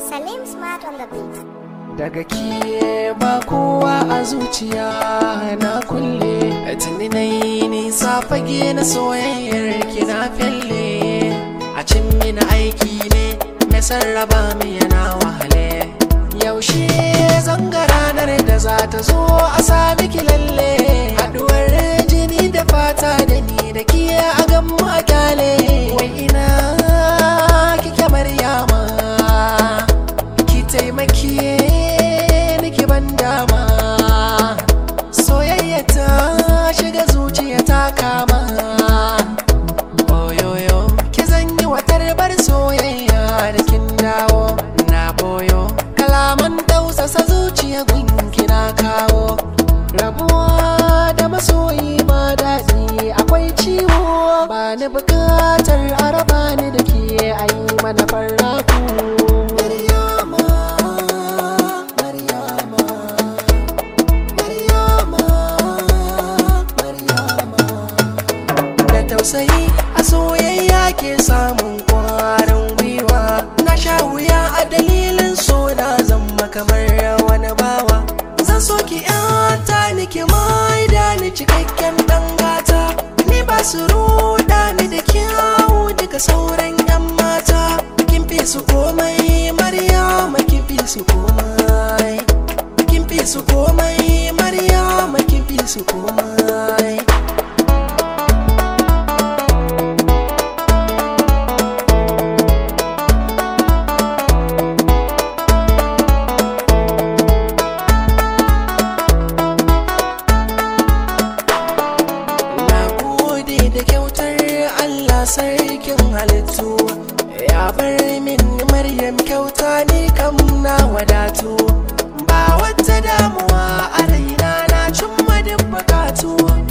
Salim Smart on the beat. daga ke ba kowa a zuciya na kulle tuni na yi nisa fage na soyayyar ki na felle a cin mini aiki ne mai sarraba mi yana wahale yaushe zanga ranar da za ta zo a sami ki lalle haduwar jini da fata da ni da ki a gan mu a kyale wai ina kike maryama ki taimake ni ki ban dama soyayya ta shiga zuciya ta kama oyoyo ki zanyi watar bar soyayya da kin dawo na boyo kalaman tausasa zuciya gunki na kawo rabuwa da masoyi ba daɗi akwai ciwo ba ni bukatar araba ni da ke ayi mana farraku Maryama, Maryama, Maryama, Maryama. da tausayi a soyayya ke samun kwarin gwiwa na sha wuya a dalilin so na zama kamar wani bawa zan so ki yata ni ki mai da ni cikakken dan gata ni ba su ruda ni da kyawu daga sauran yan mata kin fi su komai maryama kin fi su komai kin fi su komai maryama kin fi su komai Na gode da kyautar Allah sarkin halittu Ya bar min Maryam kyauta ne kam na wadatu Ba wata damuwa a raina na cimma duk bukatu